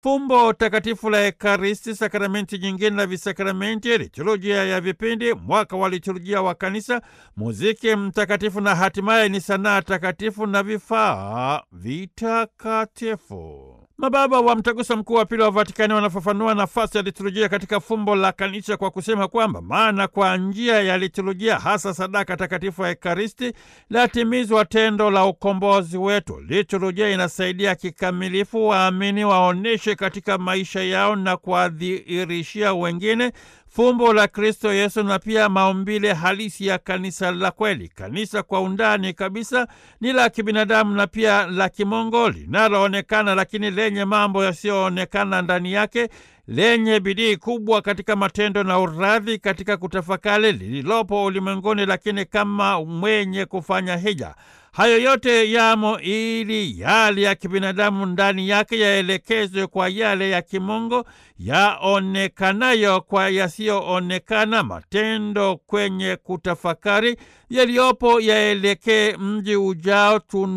fumbo takatifu la Ekaristi, sakramenti nyingine na visakramenti, liturujia ya vipindi, mwaka wa liturujia wa Kanisa, muziki mtakatifu na hatimaye ni sanaa takatifu na vifaa vitakatifu. Mababa wa Mtaguso Mkuu wa Pili wa Vatikani wanafafanua nafasi ya liturujia katika fumbo la kanisa kwa kusema kwamba maana kwa njia ya liturujia, hasa sadaka takatifu ya Ekaristi, latimizwa tendo la ukombozi wetu. Liturujia inasaidia kikamilifu waamini waoneshe katika maisha yao na kuwadhihirishia wengine fumbo la Kristo Yesu na pia maumbile halisi ya kanisa la kweli. Kanisa kwa undani kabisa ni la kibinadamu na pia la kimungu, linaloonekana lakini lenye mambo yasiyoonekana ndani yake, lenye bidii kubwa katika matendo na uradhi katika kutafakari lililopo ulimwenguni, lakini kama mwenye kufanya hija. Hayo yote yamo ili yale ya kibinadamu ndani yake yaelekezwe kwa yale ya kimungu yaonekanayo kwa yasiyoonekana. Matendo kwenye kutafakari yaliyopo yaelekee mji ujao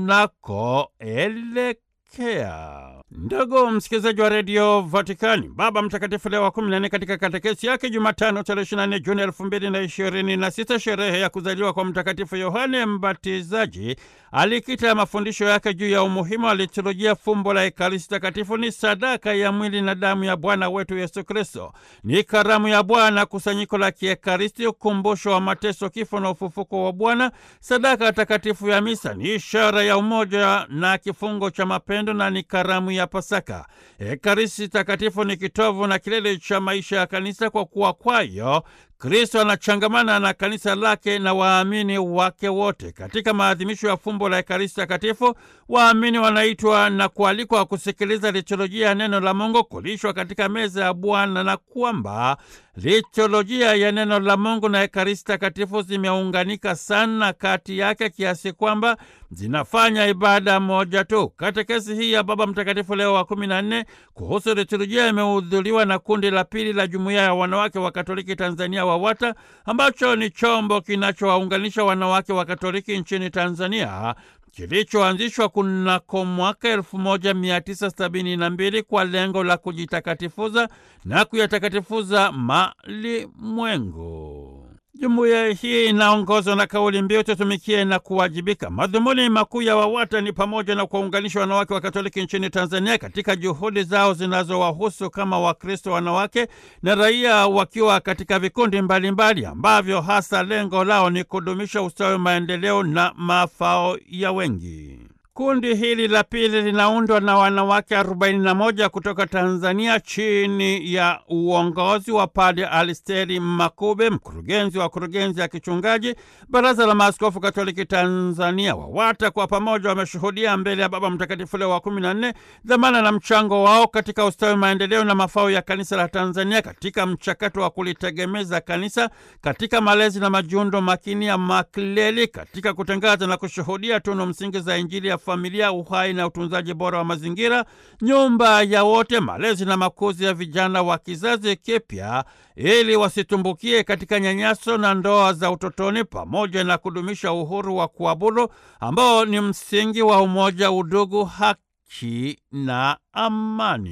tunakoelekea. Ndugu msikilizaji wa redio Vatikani, Baba Mtakatifu Leo wa kumi na nne katika katekesi yake Jumatano tarehe ishirini na nne Juni elfu mbili na ishirini na sita sherehe ya kuzaliwa kwa Mtakatifu Yohane Mbatizaji, alikita mafundisho yake juu ya umuhimu wa liturujia. Fumbo la Ekaristi Takatifu ni sadaka ya mwili na damu ya Bwana wetu Yesu Kristo, ni karamu ya Bwana, kusanyiko la kiekaristi, ukumbusho wa mateso, kifo na ufufuko wa Bwana. Sadaka takatifu ya misa ni ishara ya umoja na kifungo cha mapendo na ni karamu ya Pasaka. Ekaristi Takatifu ni kitovu na kilele cha maisha ya kanisa, kwa kuwa kwayo Kristo anachangamana na kanisa lake na waamini wake wote. Katika maadhimisho ya fumbo la Ekaristi Takatifu, waamini wanaitwa na kualikwa kusikiliza liturujia ya neno la Mungu, kulishwa katika meza ya Bwana, na kwamba liturujia ya neno la Mungu na Ekaristi Takatifu zimeunganika sana kati yake kiasi kwamba zinafanya ibada moja tu. Katekesi hii ya Baba Mtakatifu Leo wa kumi na nne kuhusu liturujia imehudhuriwa na kundi la pili la Jumuiya ya Wanawake wa Katoliki Tanzania WAWATA, ambacho ni chombo kinachowaunganisha wanawake wa Katoliki nchini Tanzania kilichoanzishwa kunako mwaka elfu moja mia tisa sabini na mbili kwa lengo la kujitakatifuza na kuyatakatifuza malimwengu. Jumuiya hii inaongozwa na kauli mbiu tutumikie na kuwajibika. Madhumuni makuu ya WAWATA ni pamoja na kuwaunganisha wanawake wa Katoliki nchini Tanzania katika juhudi zao zinazowahusu kama Wakristo wanawake na raia, wakiwa katika vikundi mbalimbali mbali, ambavyo hasa lengo lao ni kudumisha ustawi, maendeleo na mafao ya wengi. Kundi hili la pili linaundwa na wanawake 41 kutoka Tanzania chini ya uongozi wa Padre Alisteri Makube, mkurugenzi wa kurugenzi ya kichungaji Baraza la Maaskofu Katoliki Tanzania. WAWATA kwa pamoja wameshuhudia mbele ya Baba Mtakatifu Leo wa 14 dhamana na mchango wao katika ustawi, maendeleo na mafao ya kanisa la Tanzania katika mchakato wa kulitegemeza kanisa katika malezi na majiundo makini ya makleli katika kutangaza na kushuhudia tunu msingi za Injili ya familia, uhai na utunzaji bora wa mazingira, nyumba ya wote, malezi na makuzi ya vijana wa kizazi kipya, ili wasitumbukie katika nyanyaso na ndoa za utotoni, pamoja na kudumisha uhuru wa kuabudu ambao ni msingi wa umoja, udugu, haki na amani.